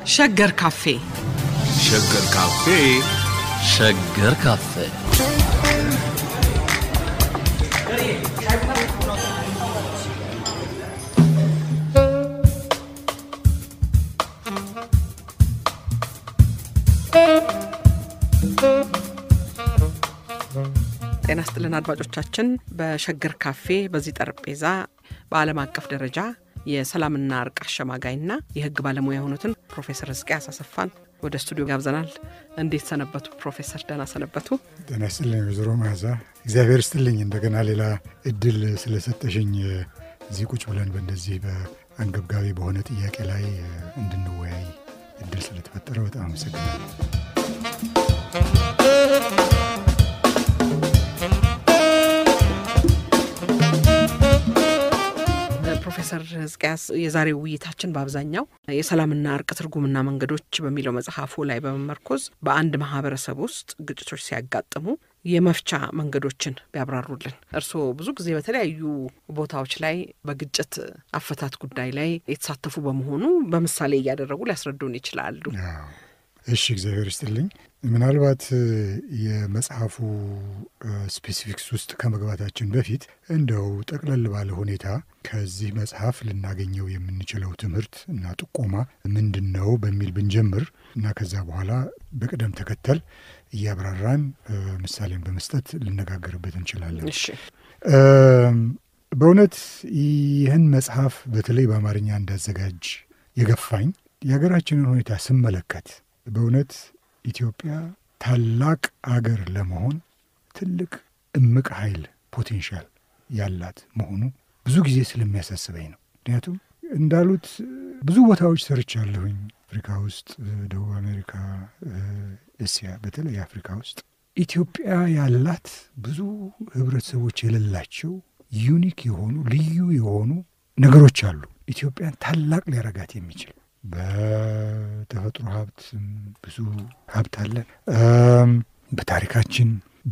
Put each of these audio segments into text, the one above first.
ሸገር ካፌ ሸገር ካፌ ሸገር ካፌ ጤና ስጥልን አድማጮቻችን። በሸገር ካፌ በዚህ ጠረጴዛ በዓለም አቀፍ ደረጃ የሰላምና እርቅ አሸማጋይና የሕግ ባለሙያ የሆኑትን ፕሮፌሰር ሕዝቅያስ አሰፋን ወደ ስቱዲዮ ጋብዘናል። እንዴት ሰነበቱ ፕሮፌሰር? ደህና ሰነበቱ? ጤና ይስጥልኝ ወይዘሮ መዓዛ፣ እግዚአብሔር ይስጥልኝ እንደገና ሌላ እድል ስለሰጠሽኝ እዚህ ቁጭ ብለን በእንደዚህ በአንገብጋቢ በሆነ ጥያቄ ላይ እንድንወያይ እድል ስለተፈጠረ በጣም አመሰግናለሁ። ፕሮፌሰር ሕዝቅያስ የዛሬው ውይይታችን በአብዛኛው የሰላምና እርቅ ትርጉምና መንገዶች በሚለው መጽሐፉ ላይ በመመርኮዝ በአንድ ማህበረሰብ ውስጥ ግጭቶች ሲያጋጥሙ የመፍቻ መንገዶችን ቢያብራሩልን። እርስዎ ብዙ ጊዜ በተለያዩ ቦታዎች ላይ በግጭት አፈታት ጉዳይ ላይ የተሳተፉ በመሆኑ በምሳሌ እያደረጉ ሊያስረዱን ይችላሉ። እሺ፣ እግዚአብሔር ይስጥልኝ። ምናልባት የመጽሐፉ ስፔሲፊክስ ውስጥ ከመግባታችን በፊት እንደው ጠቅለል ባለ ሁኔታ ከዚህ መጽሐፍ ልናገኘው የምንችለው ትምህርት እና ጥቆማ ምንድን ነው በሚል ብንጀምር እና ከዛ በኋላ በቅደም ተከተል እያብራራን ምሳሌን በመስጠት ልነጋገርበት እንችላለን። እሺ በእውነት ይህን መጽሐፍ በተለይ በአማርኛ እንዳዘጋጅ የገፋኝ የሀገራችንን ሁኔታ ስመለከት በእውነት ኢትዮጵያ ታላቅ አገር ለመሆን ትልቅ እምቅ ኃይል ፖቴንሻል ያላት መሆኑ ብዙ ጊዜ ስለሚያሳስበኝ ነው። ምክንያቱም እንዳሉት ብዙ ቦታዎች ሰርቻለሁኝ። አፍሪካ ውስጥ፣ ደቡብ አሜሪካ፣ እስያ፣ በተለይ አፍሪካ ውስጥ ኢትዮጵያ ያላት ብዙ ህብረተሰቦች የሌላቸው ዩኒክ የሆኑ ልዩ የሆኑ ነገሮች አሉ። ኢትዮጵያን ታላቅ ሊያረጋት የሚችል በተፈጥሮ ሀብት ብዙ ሀብት አለን። በታሪካችን፣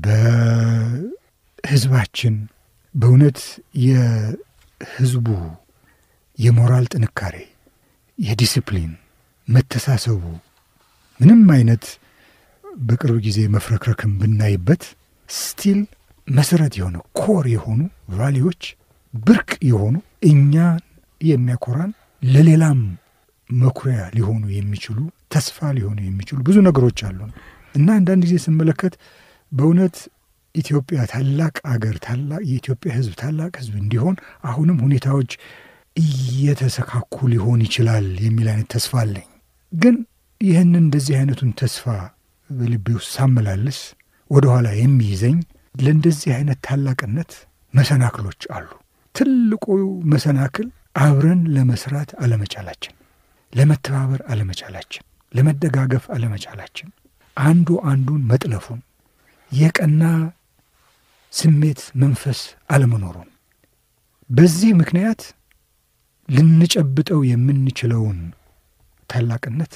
በህዝባችን በእውነት የህዝቡ የሞራል ጥንካሬ፣ የዲስፕሊን መተሳሰቡ ምንም አይነት በቅርብ ጊዜ መፍረክረክም ብናይበት ስቲል መሰረት የሆነ ኮር የሆኑ ቫሊዎች ብርቅ የሆኑ እኛን የሚያኮራን ለሌላም መኩሪያ ሊሆኑ የሚችሉ ተስፋ ሊሆኑ የሚችሉ ብዙ ነገሮች አሉ እና አንዳንድ ጊዜ ስመለከት በእውነት ኢትዮጵያ ታላቅ አገር ታላቅ የኢትዮጵያ ህዝብ ታላቅ ህዝብ እንዲሆን አሁንም ሁኔታዎች እየተሰካኩ ሊሆን ይችላል የሚል አይነት ተስፋ አለኝ። ግን ይህንን እንደዚህ አይነቱን ተስፋ በልቤ ውስጥ ሳመላልስ ወደኋላ የሚይዘኝ ለእንደዚህ አይነት ታላቅነት መሰናክሎች አሉ። ትልቁ መሰናክል አብረን ለመስራት አለመቻላችን፣ ለመተባበር አለመቻላችን፣ ለመደጋገፍ አለመቻላችን፣ አንዱ አንዱን መጥለፉን፣ የቀና ስሜት መንፈስ አለመኖሩን፣ በዚህ ምክንያት ልንጨብጠው የምንችለውን ታላቅነት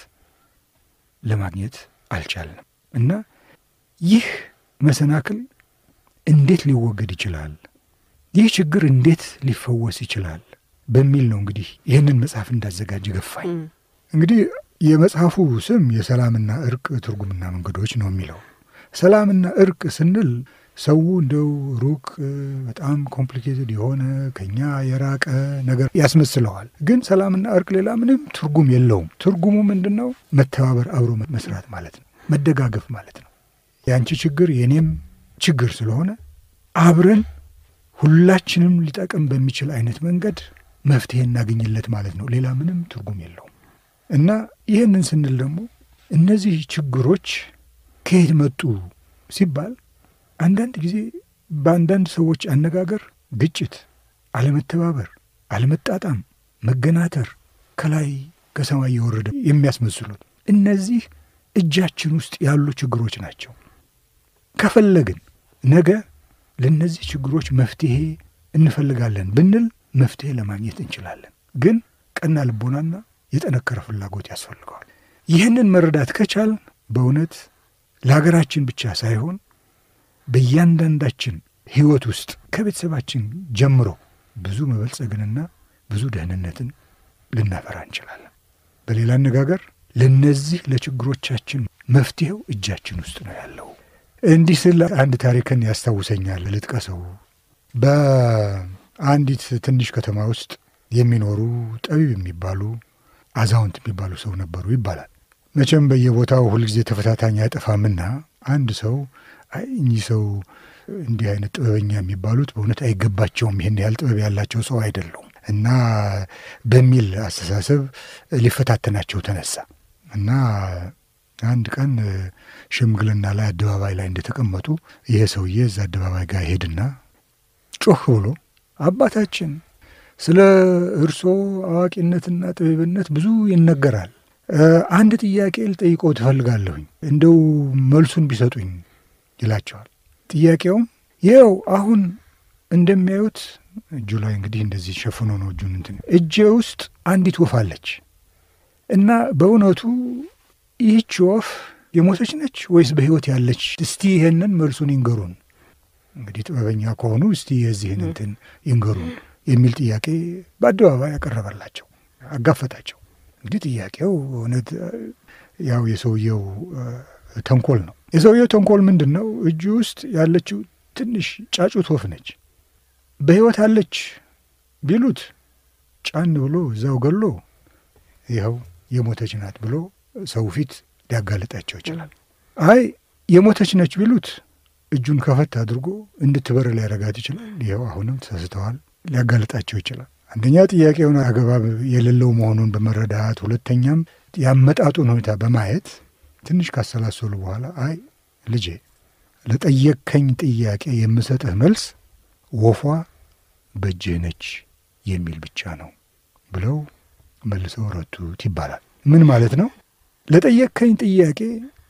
ለማግኘት አልቻልንም እና ይህ መሰናክል እንዴት ሊወገድ ይችላል? ይህ ችግር እንዴት ሊፈወስ ይችላል? በሚል ነው እንግዲህ ይህንን መጽሐፍ እንዳዘጋጅ ገፋኝ። እንግዲህ የመጽሐፉ ስም የሰላምና እርቅ ትርጉምና መንገዶች ነው የሚለው። ሰላምና እርቅ ስንል ሰው እንደው ሩቅ በጣም ኮምፕሊኬትድ የሆነ ከኛ የራቀ ነገር ያስመስለዋል። ግን ሰላምና እርቅ ሌላ ምንም ትርጉም የለውም። ትርጉሙ ምንድን ነው? መተባበር፣ አብሮ መስራት ማለት ነው። መደጋገፍ ማለት ነው። የአንቺ ችግር የእኔም ችግር ስለሆነ አብረን ሁላችንም ሊጠቅም በሚችል አይነት መንገድ መፍትሄ እናገኝለት ማለት ነው። ሌላ ምንም ትርጉም የለውም እና ይህንን ስንል ደግሞ እነዚህ ችግሮች ከየት መጡ ሲባል አንዳንድ ጊዜ በአንዳንድ ሰዎች አነጋገር ግጭት፣ አለመተባበር፣ አለመጣጣም፣ መገናተር ከላይ ከሰማይ የወረደ የሚያስመስሉት እነዚህ እጃችን ውስጥ ያሉ ችግሮች ናቸው። ከፈለግን ነገ ለእነዚህ ችግሮች መፍትሄ እንፈልጋለን ብንል መፍትሄ ለማግኘት እንችላለን። ግን ቀና ልቦናና የጠነከረ ፍላጎት ያስፈልገዋል። ይህንን መረዳት ከቻል በእውነት ለሀገራችን ብቻ ሳይሆን በእያንዳንዳችን ሕይወት ውስጥ ከቤተሰባችን ጀምሮ ብዙ መበልጸግንና ብዙ ደህንነትን ልናፈራ እንችላለን። በሌላ አነጋገር ለነዚህ ለችግሮቻችን መፍትሄው እጃችን ውስጥ ነው ያለው። እንዲህ ስል አንድ ታሪክን ያስታውሰኛል፣ ልጥቀሰው። በአንዲት ትንሽ ከተማ ውስጥ የሚኖሩ ጠቢብ የሚባሉ አዛውንት የሚባሉ ሰው ነበሩ ይባላል። መቼም በየቦታው ሁልጊዜ ተፈታታኝ አይጠፋምና አንድ ሰው አይ እኚህ ሰው እንዲህ አይነት ጥበበኛ የሚባሉት በእውነት አይገባቸውም፣ ይህን ያህል ጥበብ ያላቸው ሰው አይደሉም እና በሚል አስተሳሰብ ሊፈታተናቸው ተነሳ እና አንድ ቀን ሽምግልና ላይ አደባባይ ላይ እንደተቀመጡ ይሄ ሰውዬ እዛ አደባባይ ጋር ሄድና ጮህ ብሎ አባታችን ስለ እርሶ አዋቂነትና ጥበብነት ብዙ ይነገራል። አንድ ጥያቄ ልጠይቀው ትፈልጋለሁኝ እንደው መልሱን ቢሰጡኝ ይላቸዋል። ጥያቄውም ይኸው አሁን እንደሚያዩት እጁ ላይ እንግዲህ እንደዚህ ሸፍኖ ነው እጁን እንትን እጄ ውስጥ አንዲት ወፍ አለች እና በእውነቱ ይህች ወፍ የሞተች ነች ወይስ በሕይወት ያለች? እስቲ ይሄንን መልሱን ይንገሩን። እንግዲህ ጥበበኛ ከሆኑ እስቲ የዚህን እንትን ይንገሩን የሚል ጥያቄ በአደባባይ ያቀረበላቸው፣ አጋፈጣቸው። እንግዲህ ጥያቄው እውነት ያው የሰውየው ተንኮል ነው። የሰውየው ተንኮል ምንድን ነው? እጁ ውስጥ ያለችው ትንሽ ጫጩት ወፍ ነች። በሕይወት አለች ቢሉት ጫን ብሎ እዛው ገሎ ይኸው የሞተች ናት ብሎ ሰው ፊት ሊያጋልጣቸው ይችላል። አይ የሞተች ነች ቢሉት እጁን ከፈት አድርጎ እንድትበር ሊያረጋት ይችላል። ይኸው አሁንም ተሳስተዋል ሊያጋልጣቸው ይችላል። አንደኛ ጥያቄውን አግባብ የሌለው መሆኑን በመረዳት ሁለተኛም ያመጣጡን ሁኔታ በማየት ትንሽ ካሰላሰሉ በኋላ አይ ልጄ ለጠየቅከኝ ጥያቄ የምሰጥህ መልስ ወፏ በእጅህ ነች የሚል ብቻ ነው ብለው መልሰው ረቱት ይባላል። ምን ማለት ነው? ለጠየቅከኝ ጥያቄ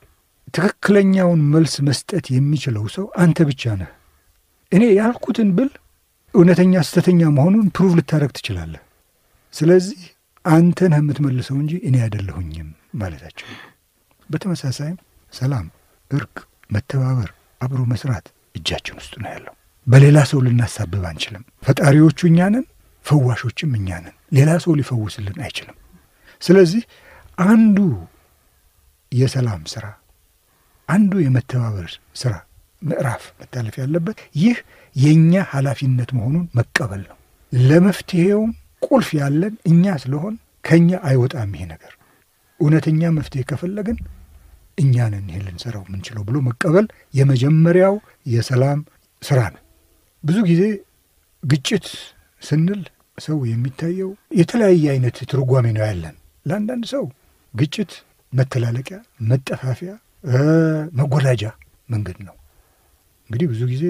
ትክክለኛውን መልስ መስጠት የሚችለው ሰው አንተ ብቻ ነህ። እኔ ያልኩትን ብል እውነተኛ ስተተኛ መሆኑን ፕሩቭ ልታደረግ ትችላለህ። ስለዚህ አንተ ነህ የምትመልሰው እንጂ እኔ አይደለሁኝም ማለታቸው። በተመሳሳይም ሰላም፣ እርቅ፣ መተባበር፣ አብሮ መስራት እጃችን ውስጥ ነው ያለው። በሌላ ሰው ልናሳብብ አንችልም። ፈጣሪዎቹ እኛ ነን፣ ፈዋሾችም እኛ ነን። ሌላ ሰው ሊፈውስልን አይችልም። ስለዚህ አንዱ የሰላም ስራ አንዱ የመተባበር ስራ ምዕራፍ መታለፍ ያለበት ይህ የእኛ ኃላፊነት መሆኑን መቀበል ነው። ለመፍትሄውም ቁልፍ ያለን እኛ ስለሆን ከእኛ አይወጣም ይሄ ነገር። እውነተኛ መፍትሄ ከፈለግን እኛ ነን ይሄን ልንሰራው የምንችለው ብሎ መቀበል የመጀመሪያው የሰላም ስራ ነው። ብዙ ጊዜ ግጭት ስንል ሰው የሚታየው የተለያየ አይነት ትርጓሜ ነው ያለን። ለአንዳንድ ሰው ግጭት መተላለቂያ፣ መጠፋፊያ፣ መጎዳጃ መንገድ ነው። እንግዲህ ብዙ ጊዜ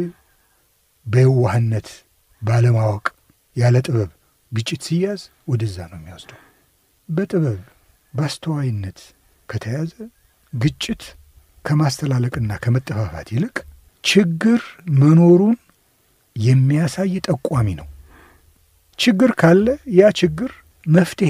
በየዋህነት ባለማወቅ፣ ያለ ጥበብ ግጭት ሲያዝ ወደዛ ነው የሚወስደው። በጥበብ በአስተዋይነት ከተያዘ ግጭት ከማስተላለቅና ከመጠፋፋት ይልቅ ችግር መኖሩን የሚያሳይ ጠቋሚ ነው። ችግር ካለ ያ ችግር መፍትሄ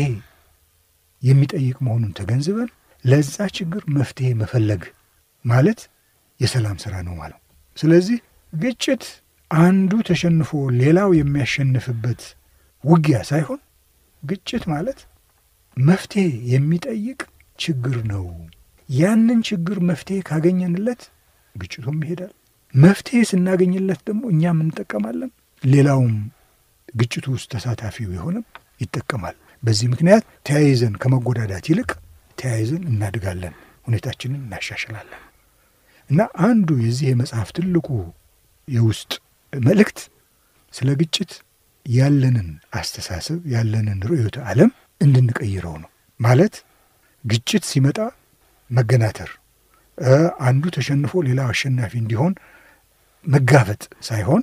የሚጠይቅ መሆኑን ተገንዝበን ለዛ ችግር መፍትሄ መፈለግ ማለት የሰላም ስራ ነው ማለት። ስለዚህ ግጭት አንዱ ተሸንፎ ሌላው የሚያሸንፍበት ውጊያ ሳይሆን ግጭት ማለት መፍትሄ የሚጠይቅ ችግር ነው። ያንን ችግር መፍትሄ ካገኘንለት ግጭቱም ይሄዳል። መፍትሄ ስናገኝለት ደግሞ እኛም እንጠቀማለን፣ ሌላውም ግጭቱ ውስጥ ተሳታፊው የሆነም ይጠቀማል። በዚህ ምክንያት ተያይዘን ከመጎዳዳት ይልቅ ተያይዘን እናድጋለን፣ ሁኔታችንን እናሻሽላለን። እና አንዱ የዚህ የመጽሐፍ ትልቁ የውስጥ መልእክት ስለ ግጭት ያለንን አስተሳሰብ ያለንን ርዕዮተ ዓለም እንድንቀይረው ነው። ማለት ግጭት ሲመጣ መገናተር፣ አንዱ ተሸንፎ ሌላው አሸናፊ እንዲሆን መጋፈጥ ሳይሆን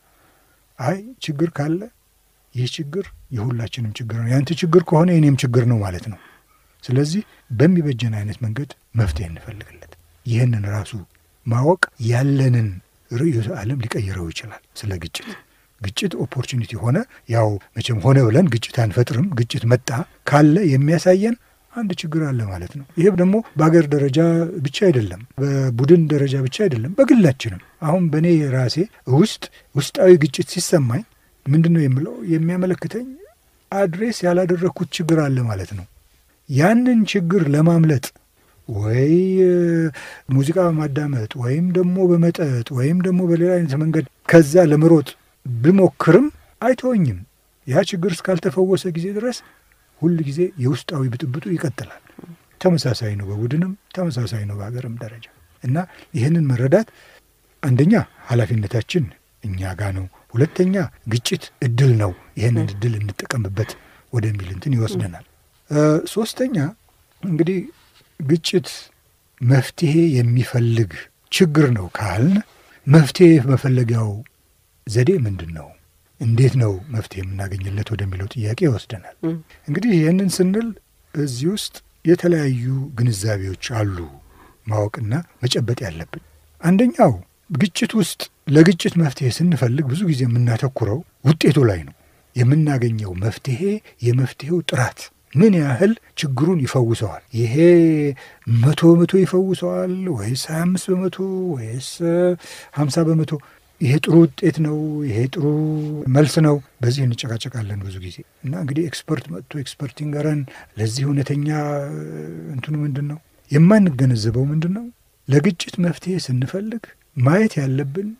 አይ ችግር ካለ ይህ ችግር የሁላችንም ችግር ነው፣ ያንተ ችግር ከሆነ የኔም ችግር ነው ማለት ነው። ስለዚህ በሚበጀን አይነት መንገድ መፍትሄ እንፈልግለት። ይህንን ራሱ ማወቅ ያለንን ርዕዮተ ዓለም ሊቀይረው ይችላል። ስለ ግጭት ግጭት ኦፖርቹኒቲ ሆነ ያው መቼም ሆነ ብለን ግጭት አንፈጥርም። ግጭት መጣ ካለ የሚያሳየን አንድ ችግር አለ ማለት ነው። ይሄ ደግሞ በሀገር ደረጃ ብቻ አይደለም፣ በቡድን ደረጃ ብቻ አይደለም፣ በግላችንም አሁን በእኔ ራሴ ውስጥ ውስጣዊ ግጭት ሲሰማኝ ምንድን ነው የምለው የሚያመለክተኝ አድሬስ ያላደረግኩት ችግር አለ ማለት ነው። ያንን ችግር ለማምለጥ ወይ ሙዚቃ በማዳመጥ ወይም ደግሞ በመጠጥ ወይም ደግሞ በሌላ አይነት መንገድ ከዛ ለመሮጥ ብሞክርም አይተወኝም። ያ ችግር እስካልተፈወሰ ጊዜ ድረስ ሁል ጊዜ የውስጣዊ ብጥብጡ ይቀጥላል። ተመሳሳይ ነው፣ በቡድንም ተመሳሳይ ነው፣ በሀገርም ደረጃ እና ይህንን መረዳት አንደኛ ኃላፊነታችን እኛ ጋ ነው። ሁለተኛ ግጭት እድል ነው፣ ይህንን እድል እንጠቀምበት ወደሚል እንትን ይወስደናል። ሶስተኛ እንግዲህ ግጭት መፍትሄ የሚፈልግ ችግር ነው ካልን መፍትሄ መፈለጊያው ዘዴ ምንድን ነው? እንዴት ነው መፍትሄ የምናገኝለት ወደሚለው ጥያቄ ይወስደናል። እንግዲህ ይህንን ስንል እዚህ ውስጥ የተለያዩ ግንዛቤዎች አሉ ማወቅና መጨበጥ ያለብን። አንደኛው ግጭት ውስጥ ለግጭት መፍትሄ ስንፈልግ ብዙ ጊዜ የምናተኩረው ውጤቱ ላይ ነው። የምናገኘው መፍትሄ የመፍትሄው ጥራት ምን ያህል ችግሩን ይፈውሰዋል? ይሄ መቶ በመቶ ይፈውሰዋል ወይስ ሀያ አምስት በመቶ ወይስ ሀምሳ በመቶ ይሄ ጥሩ ውጤት ነው፣ ይሄ ጥሩ መልስ ነው። በዚህ እንጨቃጨቃለን ብዙ ጊዜ እና እንግዲህ ኤክስፐርት መጥቶ ኤክስፐርት ይንገረን። ለዚህ እውነተኛ እንትኑ ምንድን ነው? የማንገነዘበው ምንድን ነው? ለግጭት መፍትሄ ስንፈልግ ማየት ያለብን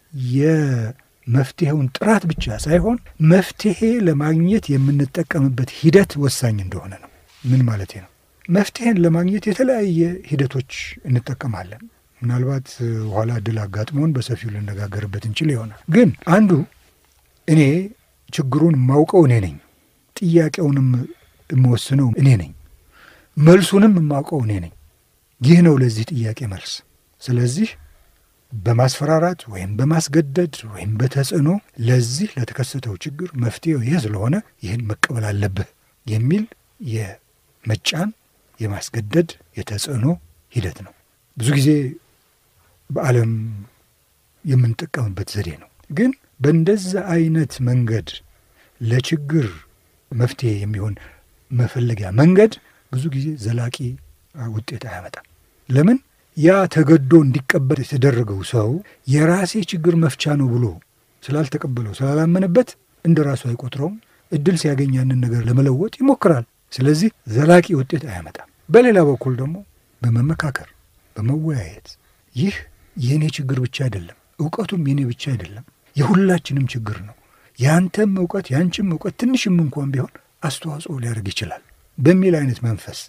የመፍትሄውን ጥራት ብቻ ሳይሆን መፍትሄ ለማግኘት የምንጠቀምበት ሂደት ወሳኝ እንደሆነ ነው። ምን ማለት ነው? መፍትሄን ለማግኘት የተለያየ ሂደቶች እንጠቀማለን። ምናልባት ኋላ እድል አጋጥሞን በሰፊው ልነጋገርበት እንችል ይሆናል። ግን አንዱ እኔ ችግሩን የማውቀው እኔ ነኝ፣ ጥያቄውንም የምወስነው እኔ ነኝ፣ መልሱንም የማውቀው እኔ ነኝ። ይህ ነው ለዚህ ጥያቄ መልስ። ስለዚህ በማስፈራራት ወይም በማስገደድ ወይም በተጽዕኖ ለዚህ ለተከሰተው ችግር መፍትሄው ይህ ስለሆነ ይህን መቀበል አለብህ የሚል የመጫን የማስገደድ የተጽዕኖ ሂደት ነው። ብዙ ጊዜ በዓለም የምንጠቀምበት ዘዴ ነው። ግን በእንደዛ አይነት መንገድ ለችግር መፍትሄ የሚሆን መፈለጊያ መንገድ ብዙ ጊዜ ዘላቂ ውጤት አያመጣም። ለምን? ያ ተገዶ እንዲቀበል የተደረገው ሰው የራሴ ችግር መፍቻ ነው ብሎ ስላልተቀበለው ስላላመነበት እንደ ራሱ አይቆጥረውም። እድል ሲያገኝ ያንን ነገር ለመለወጥ ይሞክራል። ስለዚህ ዘላቂ ውጤት አያመጣም። በሌላ በኩል ደግሞ በመመካከር በመወያየት ይህ የእኔ ችግር ብቻ አይደለም፣ እውቀቱም የእኔ ብቻ አይደለም፣ የሁላችንም ችግር ነው። የአንተም እውቀት የአንቺም እውቀት ትንሽም እንኳን ቢሆን አስተዋጽኦ ሊያደርግ ይችላል በሚል አይነት መንፈስ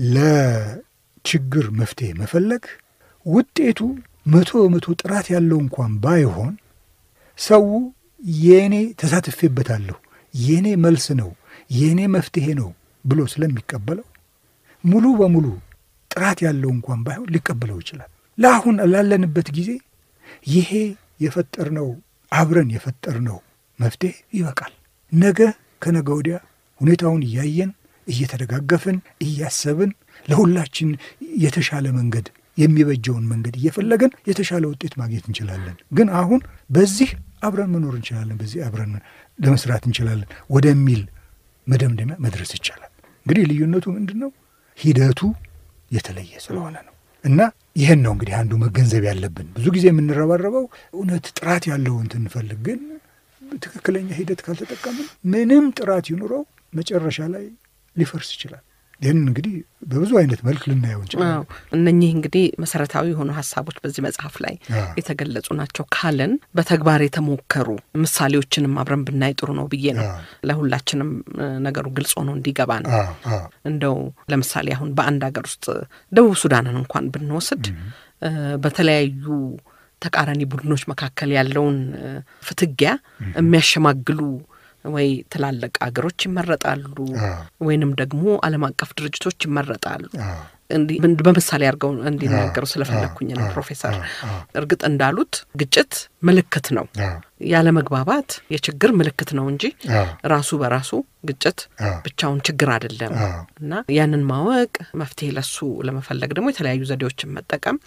ለችግር መፍትሄ መፈለግ ውጤቱ መቶ በመቶ ጥራት ያለው እንኳን ባይሆን ሰው የእኔ ተሳትፌበታለሁ፣ የእኔ መልስ ነው፣ የእኔ መፍትሄ ነው ብሎ ስለሚቀበለው ሙሉ በሙሉ ጥራት ያለው እንኳን ባይሆን ሊቀበለው ይችላል። ለአሁን ላለንበት ጊዜ ይሄ የፈጠርነው አብረን የፈጠርነው መፍትሄ ይበቃል። ነገ ከነገ ወዲያ ሁኔታውን እያየን እየተደጋገፍን እያሰብን ለሁላችን የተሻለ መንገድ የሚበጀውን መንገድ እየፈለገን የተሻለ ውጤት ማግኘት እንችላለን። ግን አሁን በዚህ አብረን መኖር እንችላለን፣ በዚህ አብረን ለመስራት እንችላለን ወደሚል መደምደሚያ መድረስ ይቻላል። እንግዲህ ልዩነቱ ምንድን ነው? ሂደቱ የተለየ ስለሆነ ነው። እና ይህን ነው እንግዲህ አንዱ መገንዘብ ያለብን። ብዙ ጊዜ የምንረባረበው እውነት ጥራት ያለው እንትን እንፈልግ፣ ግን ትክክለኛ ሂደት ካልተጠቀምን ምንም ጥራት ይኑረው መጨረሻ ላይ ሊፈርስ ይችላል። ይህን እንግዲህ በብዙ አይነት መልክ ልናየው እንችላለን። እነኚህ እንግዲህ መሰረታዊ የሆኑ ሀሳቦች በዚህ መጽሐፍ ላይ የተገለጹ ናቸው ካለን በተግባር የተሞከሩ ምሳሌዎችንም አብረን ብናይ ጥሩ ነው ብዬ ነው። ለሁላችንም ነገሩ ግልጽ ሆኖ እንዲገባ ነው። እንደው ለምሳሌ አሁን በአንድ ሀገር ውስጥ ደቡብ ሱዳንን እንኳን ብንወስድ በተለያዩ ተቃራኒ ቡድኖች መካከል ያለውን ፍትጊያ የሚያሸማግሉ ወይ ትላልቅ አገሮች ይመረጣሉ፣ ወይንም ደግሞ ዓለም አቀፍ ድርጅቶች ይመረጣሉ። በምሳሌ አድርገው እንዲናገሩ ስለፈለግኩኝ ነው ፕሮፌሰር። እርግጥ እንዳሉት ግጭት ምልክት ነው፣ ያለ መግባባት የችግር ምልክት ነው እንጂ ራሱ በራሱ ግጭት ብቻውን ችግር አይደለም። እና ያንን ማወቅ መፍትሄ ለሱ ለመፈለግ ደግሞ የተለያዩ ዘዴዎችን መጠቀም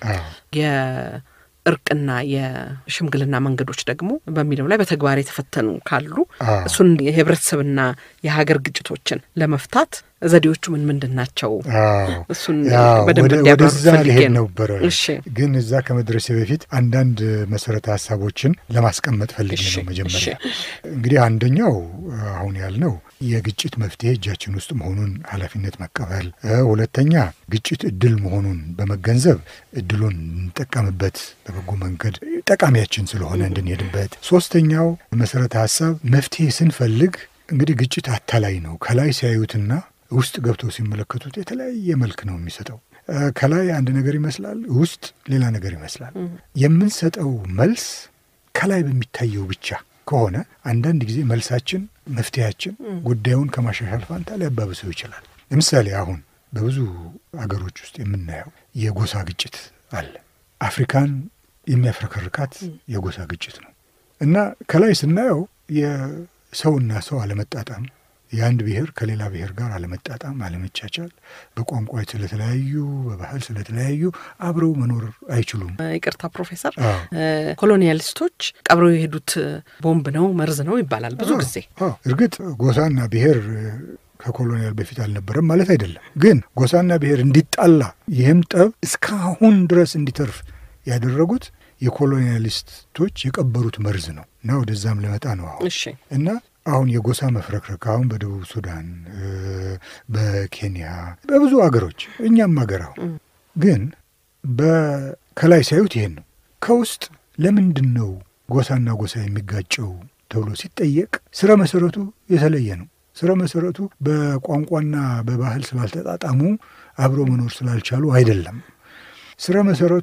እርቅና የሽምግልና መንገዶች ደግሞ በሚለው ላይ በተግባር የተፈተኑ ካሉ እሱን የህብረተሰብና የሀገር ግጭቶችን ለመፍታት ዘዴዎቹ ምን ምንድን ናቸው? አዎ እሱን ያው በደንብ ወደ- እንዲያብራሩ ወደዛ ፈልጌ ሊሄድ ነው። ነበረ። እሺ ግን እዛ ከመድረሴ በፊት አንዳንድ መሰረተ ሀሳቦችን ለማስቀመጥ ፈልጌ እሺ ነው። መጀመሪያ እሺ እንግዲህ አንደኛው አሁን ያልነው የግጭት መፍትሄ እጃችን ውስጥ መሆኑን ኃላፊነት መቀበል፣ እ፣ ሁለተኛ ግጭት እድል መሆኑን በመገንዘብ እድሉን እንጠቀምበት በበጎ መንገድ ጠቃሚያችን ስለሆነ እንድንሄድበት፣ ሶስተኛው መሰረተ ሀሳብ መፍትሄ ስንፈልግ እንግዲህ ግጭት አታላይ ነው። ከላይ ሲያዩትና ውስጥ ገብተው ሲመለከቱት የተለያየ መልክ ነው የሚሰጠው። እ፣ ከላይ አንድ ነገር ይመስላል፣ ውስጥ ሌላ ነገር ይመስላል። የምንሰጠው መልስ ከላይ በሚታየው ብቻ ከሆነ አንዳንድ ጊዜ መልሳችን፣ መፍትሄያችን ጉዳዩን ከማሻሻል ፋንታ ሊያባብሰው ይችላል። ለምሳሌ አሁን በብዙ አገሮች ውስጥ የምናየው የጎሳ ግጭት አለ። አፍሪካን የሚያፍረከርካት የጎሳ ግጭት ነው እና ከላይ ስናየው የሰውና ሰው አለመጣጣም የአንድ ብሔር ከሌላ ብሔር ጋር አለመጣጣም፣ አለመቻቻል፣ በቋንቋ ስለተለያዩ፣ በባህል ስለተለያዩ አብረው መኖር አይችሉም። ይቅርታ ፕሮፌሰር፣ አዎ። እ፣ ኮሎኒያሊስቶች ቀብረው የሄዱት ቦምብ ነው መርዝ ነው ይባላል ብዙ ጊዜ። አዎ፣ እርግጥ ጎሳና ብሔር እ፣ ከኮሎኒያል በፊት አልነበረም ማለት አይደለም። ግን ጎሳና ብሔር እንዲጣላ ይህም ጠብ እስካሁን ድረስ እንዲተርፍ ያደረጉት የኮሎኒያሊስቶች የቀበሩት መርዝ ነው እና ወደዛም ልመጣ ነው አሁን እሺ እና አሁን የጎሳ መፍረክረክ አሁን በደቡብ ሱዳን እ፣ በኬንያ በብዙ አገሮች እኛም አገር አሁን ግን በከላይ ሲያዩት ይሄን ነው። ከውስጥ ለምንድን ነው ጎሳና ጎሳ የሚጋጨው ተብሎ ሲጠየቅ ስረ መሰረቱ የተለየ ነው። ስረ መሰረቱ በቋንቋና በባህል ስላልተጣጣሙ አብሮ መኖር ስላልቻሉ አይደለም። ስረ መሰረቱ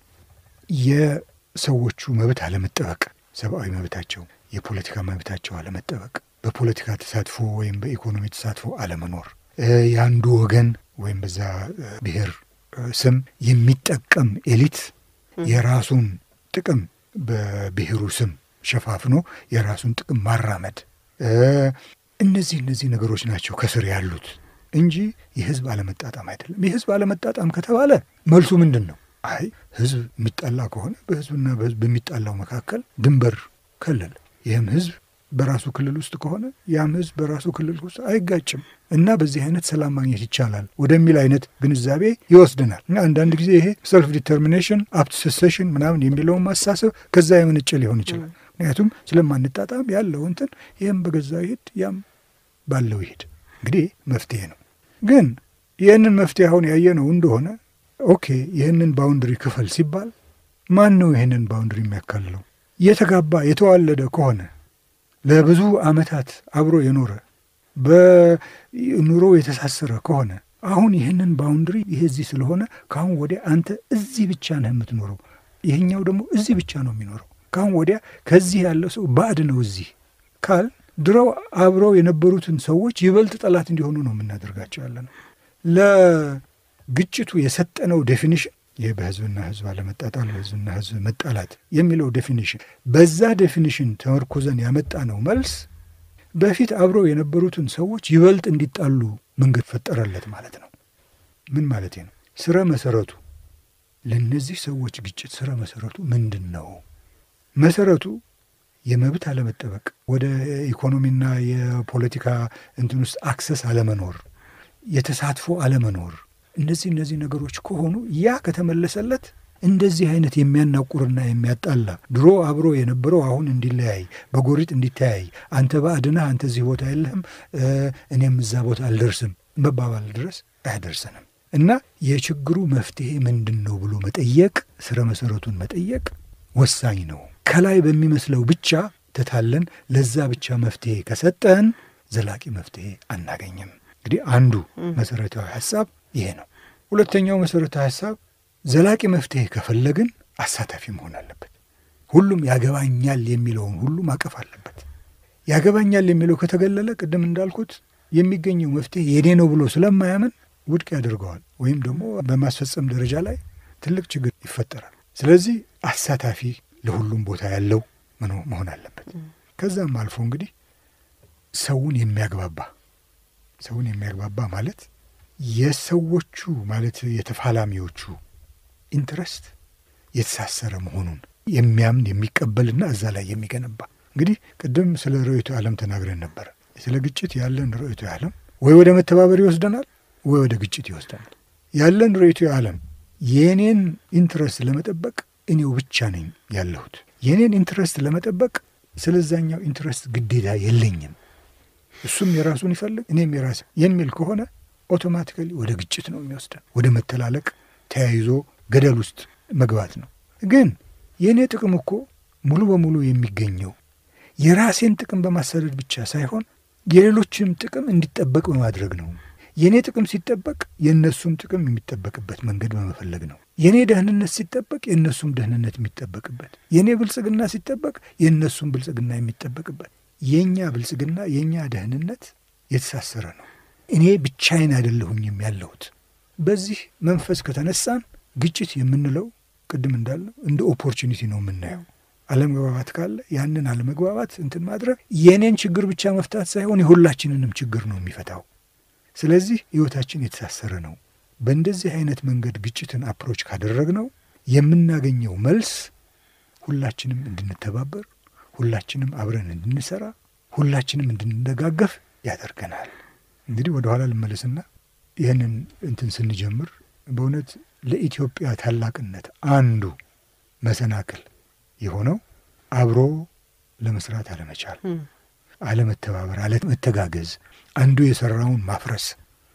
የሰዎቹ መብት አለመጠበቅ፣ ሰብአዊ መብታቸው፣ የፖለቲካ መብታቸው አለመጠበቅ፣ በፖለቲካ ተሳትፎ ወይም በኢኮኖሚ ተሳትፎ አለመኖር፣ እ፣ የአንዱ ወገን ወይም በዛ እ፣ ብሔር እ፣ ስም የሚጠቀም ኤሊት የራሱን ጥቅም በብሔሩ ስም ሸፋፍኖ የራሱን ጥቅም ማራመድ እ፣ እነዚህ እነዚህ ነገሮች ናቸው ከስር ያሉት እንጂ የህዝብ አለመጣጣም አይደለም። የህዝብ አለመጣጣም ከተባለ መልሱ ምንድን ነው? አይ ህዝብ የሚጣላ ከሆነ በህዝብና በህዝብ በሚጣላው መካከል ድንበር ከለል፣ ይህም ህዝብ በራሱ ክልል ውስጥ ከሆነ ያም ህዝብ በራሱ ክልል ውስጥ አይጋጭም እና በዚህ አይነት ሰላም ማግኘት ይቻላል ወደሚል አይነት ግንዛቤ ይወስድናል። እና አንዳንድ ጊዜ ይሄ ሰልፍ ዲተርሚኔሽን አፕት ሴሴሽን ምናምን የሚለውን ማሳሰብ ከዛ የመነጨ ሊሆን ይችላል። ምክንያቱም ስለማንጣጣም ያለው እንትን ይህም በገዛው ይሄድ ያም ባለው ይሄድ እንግዲህ መፍትሄ ነው። ግን ይህንን መፍትሄ አሁን ያየነው እንደሆነ ኦኬ ይህንን ባውንድሪ ክፈል ሲባል ማን ነው ይህንን ባውንድሪ የሚያካልለው? የተጋባ የተዋለደ ከሆነ ለብዙ ዓመታት አብሮ የኖረ በኑሮ የተሳሰረ ከሆነ አሁን ይህንን ባውንድሪ ይሄ እዚህ ስለሆነ ከአሁን ወዲያ አንተ እዚህ ብቻ ነህ የምትኖረው፣ ይህኛው ደግሞ እዚህ ብቻ ነው የሚኖረው፣ ከአሁን ወዲያ ከዚህ ያለው ሰው ባዕድ ነው እዚህ ካል ድሮው አብረው የነበሩትን ሰዎች ይበልጥ ጠላት እንዲሆኑ ነው የምናደርጋቸው ያለ ነው። ለግጭቱ የሰጠነው ዴፊኒሽን ይህ በህዝብና ህዝብ አለመጣጣል፣ በህዝብና ህዝብ መጣላት የሚለው ዴፊኒሽን በዛ ዴፊኒሽን ተመርኮዘን ያመጣ ነው መልስ በፊት አብረው የነበሩትን ሰዎች ይበልጥ እንዲጣሉ መንገድ ፈጠረለት ማለት ነው። ምን ማለት ነው? ስረ መሰረቱ ለእነዚህ ሰዎች ግጭት ስረ መሰረቱ ምንድን ነው? መሰረቱ የመብት አለመጠበቅ፣ ወደ ኢኮኖሚና የፖለቲካ እንትን ውስጥ አክሰስ አለመኖር፣ የተሳትፎ አለመኖር፣ እነዚህ እነዚህ ነገሮች ከሆኑ ያ ከተመለሰለት እንደዚህ አይነት የሚያናቁርና የሚያጣላ ድሮ አብሮ የነበረው አሁን እንዲለያይ በጎሪጥ እንዲተያይ አንተ ባዕድነህ አንተ እዚህ ቦታ የለህም እኔም እዛ ቦታ አልደርስም መባባል ድረስ አያደርሰንም። እና የችግሩ መፍትሄ ምንድን ነው ብሎ መጠየቅ ስረ መሰረቱን መጠየቅ ወሳኝ ነው። ከላይ በሚመስለው ብቻ ተታለን ለዛ ብቻ መፍትሄ ከሰጠን ዘላቂ መፍትሄ አናገኝም። እንግዲህ አንዱ መሰረታዊ ሀሳብ ይሄ ነው። ሁለተኛው መሰረታዊ ሀሳብ ዘላቂ መፍትሄ ከፈለግን አሳታፊ መሆን አለበት። ሁሉም ያገባኛል የሚለውን ሁሉ ማቀፍ አለበት። ያገባኛል የሚለው ከተገለለ ቅድም እንዳልኩት የሚገኘው መፍትሄ የኔ ነው ብሎ ስለማያምን ውድቅ ያደርገዋል፣ ወይም ደግሞ በማስፈጸም ደረጃ ላይ ትልቅ ችግር ይፈጠራል። ስለዚህ አሳታፊ ለሁሉም ቦታ ያለው መሆን አለበት። ከዛም አልፎ እንግዲህ ሰውን የሚያግባባ ሰውን የሚያግባባ ማለት የሰዎቹ ማለት የተፋላሚዎቹ ኢንትረስት የተሳሰረ መሆኑን የሚያምን የሚቀበልና እዛ ላይ የሚገነባ እንግዲህ ቅድም ስለ ርዕዮተ ዓለም ተናግረን ነበር። ስለ ግጭት ያለን ርዕዮተ ዓለም ወይ ወደ መተባበር ይወስደናል፣ ወይ ወደ ግጭት ይወስደናል። ያለን ርዕዮተ ዓለም የእኔን ኢንትረስት ለመጠበቅ እኔው ብቻ ነኝ ያለሁት። የእኔን ኢንትረስት ለመጠበቅ ስለዛኛው ኢንትረስት ግዴታ የለኝም። እሱም የራሱን ይፈልግ እኔም የራሴ የሚል ከሆነ ኦቶማቲካሊ ወደ ግጭት ነው የሚወስደን፣ ወደ መተላለቅ፣ ተያይዞ ገደል ውስጥ መግባት ነው። ግን የእኔ ጥቅም እኮ ሙሉ በሙሉ የሚገኘው የራሴን ጥቅም በማሳደድ ብቻ ሳይሆን የሌሎችንም ጥቅም እንዲጠበቅ በማድረግ ነው። የእኔ ጥቅም ሲጠበቅ የእነሱም ጥቅም የሚጠበቅበት መንገድ በመፈለግ ነው። የእኔ ደህንነት ሲጠበቅ የእነሱም ደህንነት የሚጠበቅበት፣ የእኔ ብልጽግና ሲጠበቅ የእነሱም ብልጽግና የሚጠበቅበት። የእኛ ብልጽግና የእኛ ደህንነት የተሳሰረ ነው። እኔ ብቻዬን አይደለሁኝም ያለሁት። በዚህ መንፈስ ከተነሳን ግጭት የምንለው ቅድም እንዳለው እንደ ኦፖርቹኒቲ ነው የምናየው። አለመግባባት ካለ ያንን አለመግባባት እንትን ማድረግ የእኔን ችግር ብቻ መፍታት ሳይሆን የሁላችንንም ችግር ነው የሚፈታው። ስለዚህ ሕይወታችን የተሳሰረ ነው። በእንደዚህ አይነት መንገድ ግጭትን አፕሮች ካደረግነው የምናገኘው መልስ ሁላችንም እንድንተባበር፣ ሁላችንም አብረን እንድንሰራ፣ ሁላችንም እንድንደጋገፍ ያደርገናል። እንግዲህ ወደ ኋላ ልመለስና ይህንን እንትን ስንጀምር በእውነት ለኢትዮጵያ ታላቅነት አንዱ መሰናክል የሆነው አብሮ ለመስራት አለመቻል፣ አለመተባበር፣ አለመተጋገዝ፣ አንዱ የሰራውን ማፍረስ፣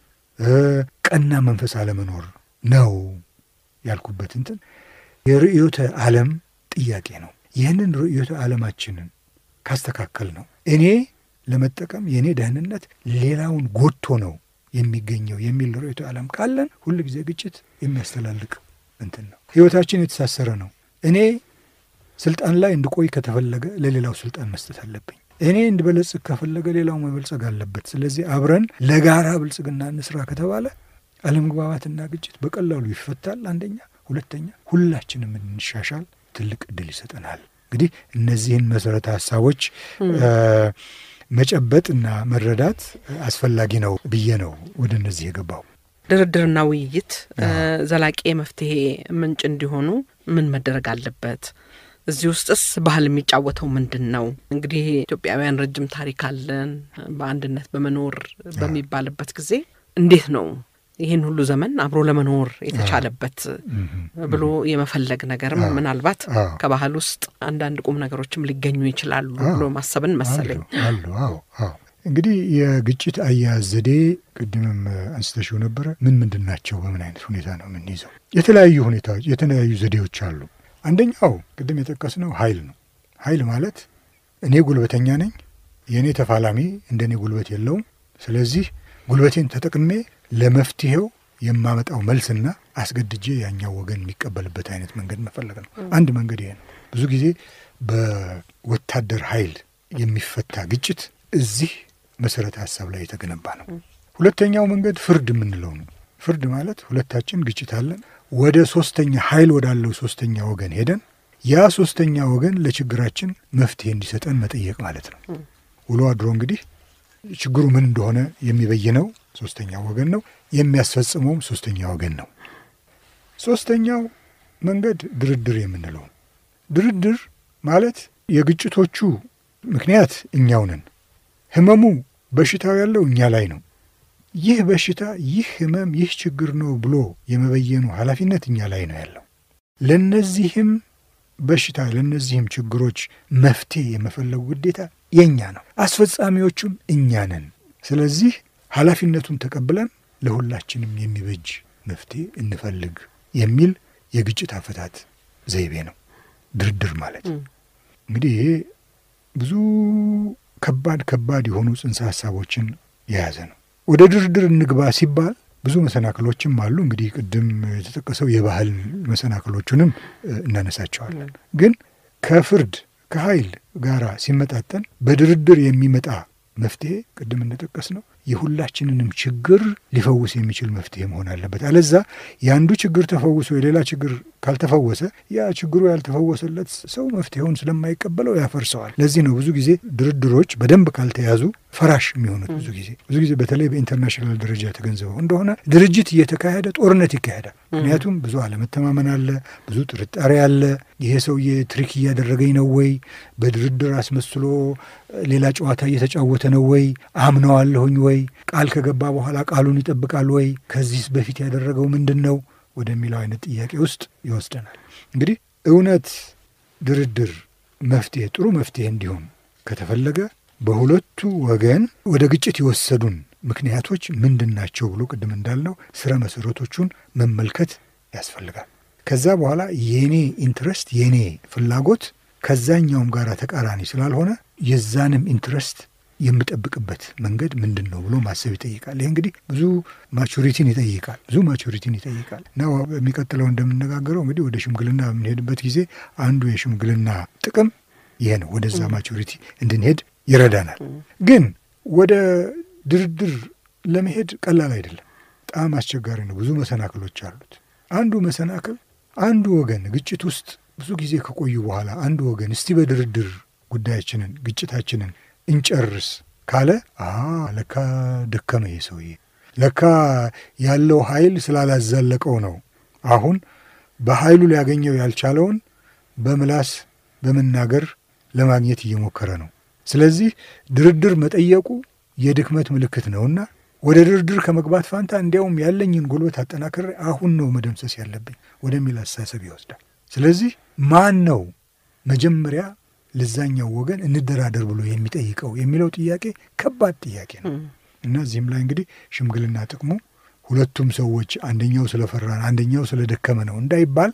ቀና መንፈስ አለመኖር ነው ያልኩበት እንትን የርዕዮተ ዓለም ጥያቄ ነው። ይህንን ርዕዮተ ዓለማችንን ካስተካከል ነው እኔ ለመጠቀም የእኔ ደህንነት ሌላውን ጎድቶ ነው የሚገኘው የሚል ርዕዮተ ዓለም ካለን ሁል ጊዜ ግጭት የሚያስተላልቅ እንትን ነው። ህይወታችን የተሳሰረ ነው። እኔ ስልጣን ላይ እንድቆይ ከተፈለገ ለሌላው ስልጣን መስጠት አለብኝ። እኔ እንድበለጽግ ከፈለገ ሌላው መበልጸግ አለበት። ስለዚህ አብረን ለጋራ ብልጽግና እንስራ ከተባለ አለመግባባትና ግጭት በቀላሉ ይፈታል። አንደኛ፣ ሁለተኛ ሁላችንም እንሻሻል ትልቅ እድል ይሰጠናል። እንግዲህ እነዚህን መሰረተ ሀሳቦች መጨበጥና መረዳት አስፈላጊ ነው ብዬ ነው ወደ እነዚህ የገባው። ድርድርና ውይይት ዘላቂ የመፍትሄ ምንጭ እንዲሆኑ ምን መደረግ አለበት? እዚህ ውስጥስ ባህል የሚጫወተው ምንድን ነው? እንግዲህ ኢትዮጵያውያን ረጅም ታሪክ አለን በአንድነት በመኖር በሚባልበት ጊዜ እንዴት ነው ይህን ሁሉ ዘመን አብሮ ለመኖር የተቻለበት ብሎ የመፈለግ ነገርም ምናልባት ከባህል ውስጥ አንዳንድ ቁም ነገሮችም ሊገኙ ይችላሉ ብሎ ማሰብን መሰለኝ። አሉ። አዎ፣ አዎ። እንግዲህ የግጭት አያያዝ ዘዴ ቅድምም አንስተሽው ነበረ። ምን ምንድን ናቸው? በምን አይነት ሁኔታ ነው የምንይዘው? የተለያዩ ሁኔታዎች፣ የተለያዩ ዘዴዎች አሉ። አንደኛው ቅድም የጠቀስነው ኃይል ነው። ኃይል ማለት እኔ ጉልበተኛ ነኝ፣ የእኔ ተፋላሚ እንደ እኔ ጉልበት የለውም። ስለዚህ ጉልበቴን ተጠቅሜ ለመፍትሄው የማመጣው መልስና አስገድጄ ያኛው ወገን የሚቀበልበት አይነት መንገድ መፈለግ ነው። አንድ መንገድ ይሄ ነው። ብዙ ጊዜ በወታደር ኃይል የሚፈታ ግጭት እዚህ መሰረተ ሀሳብ ላይ የተገነባ ነው። ሁለተኛው መንገድ ፍርድ የምንለው ነው። ፍርድ ማለት ሁለታችን ግጭት አለን፣ ወደ ሶስተኛ ኃይል ወዳለው ሶስተኛ ወገን ሄደን ያ ሶስተኛ ወገን ለችግራችን መፍትሄ እንዲሰጠን መጠየቅ ማለት ነው። ውሎ አድሮ እንግዲህ ችግሩ ምን እንደሆነ የሚበይነው ሶስተኛ ወገን ነው። የሚያስፈጽመውም ሶስተኛ ወገን ነው። ሶስተኛው መንገድ ድርድር የምንለው ድርድር ማለት የግጭቶቹ ምክንያት እኛው ነን። ህመሙ በሽታው ያለው እኛ ላይ ነው። ይህ በሽታ፣ ይህ ህመም፣ ይህ ችግር ነው ብሎ የመበየኑ ኃላፊነት እኛ ላይ ነው ያለው። ለነዚህም በሽታ ለነዚህም ችግሮች መፍትሄ የመፈለጉ ግዴታ የእኛ ነው። አስፈጻሚዎቹም እኛ ነን። ስለዚህ ኃላፊነቱን ተቀብለን ለሁላችንም የሚበጅ መፍትሄ እንፈልግ የሚል የግጭት አፈታት ዘይቤ ነው ድርድር ማለት። እንግዲህ ይሄ ብዙ ከባድ ከባድ የሆኑ ጽንሰ ሀሳቦችን የያዘ ነው። ወደ ድርድር እንግባ ሲባል ብዙ መሰናክሎችም አሉ። እንግዲህ ቅድም የተጠቀሰው የባህል መሰናክሎቹንም እናነሳቸዋለን። ግን ከፍርድ ከኃይል ጋራ ሲመጣጠን በድርድር የሚመጣ መፍትሄ ቅድም እንደጠቀስ ነው የሁላችንንም ችግር ሊፈውስ የሚችል መፍትሄ መሆን አለበት። አለዛ የአንዱ ችግር ተፈውሶ የሌላ ችግር ካልተፈወሰ ያ ችግሩ ያልተፈወሰለት ሰው መፍትሄውን ስለማይቀበለው ያፈርሰዋል። ለዚህ ነው ብዙ ጊዜ ድርድሮች በደንብ ካልተያዙ ፈራሽ የሚሆኑት ብዙ ጊዜ ብዙ ጊዜ በተለይ በኢንተርናሽናል ደረጃ ተገንዝበው እንደሆነ ድርጅት እየተካሄደ ጦርነት ይካሄዳል። ምክንያቱም ብዙ አለመተማመን አለ፣ ብዙ ጥርጣሬ አለ። ይሄ ሰውዬ ትሪክ እያደረገኝ ነው ወይ፣ በድርድር አስመስሎ ሌላ ጨዋታ እየተጫወተ ነው ወይ፣ አምነዋለሁኝ ወይ፣ ቃል ከገባ በኋላ ቃሉን ይጠብቃል ወይ፣ ከዚህ በፊት ያደረገው ምንድን ነው ወደሚለው አይነት ጥያቄ ውስጥ ይወስደናል። እንግዲህ እውነት ድርድር መፍትሄ ጥሩ መፍትሄ እንዲሆን ከተፈለገ በሁለቱ ወገን ወደ ግጭት የወሰዱን ምክንያቶች ምንድን ናቸው ብሎ ቅድም እንዳልነው ስረ መሰረቶቹን መመልከት ያስፈልጋል። ከዛ በኋላ የኔ ኢንትረስት የኔ ፍላጎት ከዛኛውም ጋር ተቃራኒ ስላልሆነ የዛንም ኢንትረስት የምጠብቅበት መንገድ ምንድን ነው ብሎ ማሰብ ይጠይቃል። ይህ እንግዲህ ብዙ ማቹሪቲን ይጠይቃል ብዙ ማቹሪቲን ይጠይቃል እና በሚቀጥለው እንደምነጋገረው እንግዲህ ወደ ሽምግልና በምንሄድበት ጊዜ አንዱ የሽምግልና ጥቅም ይሄ ነው። ወደዛ ማቹሪቲ እንድንሄድ ይረዳናል። ግን ወደ ድርድር ለመሄድ ቀላል አይደለም። በጣም አስቸጋሪ ነው። ብዙ መሰናክሎች አሉት። አንዱ መሰናክል አንዱ ወገን ግጭት ውስጥ ብዙ ጊዜ ከቆዩ በኋላ አንዱ ወገን እስቲ በድርድር ጉዳያችንን ግጭታችንን እንጨርስ ካለ አ ለካ ደከመ ይሄ ሰውዬ ለካ ያለው ኃይል ስላላዘለቀው ነው። አሁን በኃይሉ ሊያገኘው ያልቻለውን በምላስ በመናገር ለማግኘት እየሞከረ ነው። ስለዚህ ድርድር መጠየቁ የድክመት ምልክት ነውና ወደ ድርድር ከመግባት ፋንታ እንዲያውም ያለኝን ጉልበት አጠናክሬ አሁን ነው መደምሰስ ያለብኝ ወደሚል አስተሳሰብ ይወስዳል። ስለዚህ ማን ነው መጀመሪያ ለዛኛው ወገን እንደራደር ብሎ የሚጠይቀው የሚለው ጥያቄ ከባድ ጥያቄ ነው እና እዚህም ላይ እንግዲህ ሽምግልና ጥቅሙ ሁለቱም ሰዎች አንደኛው ስለፈራን አንደኛው ስለደከመ ነው እንዳይባል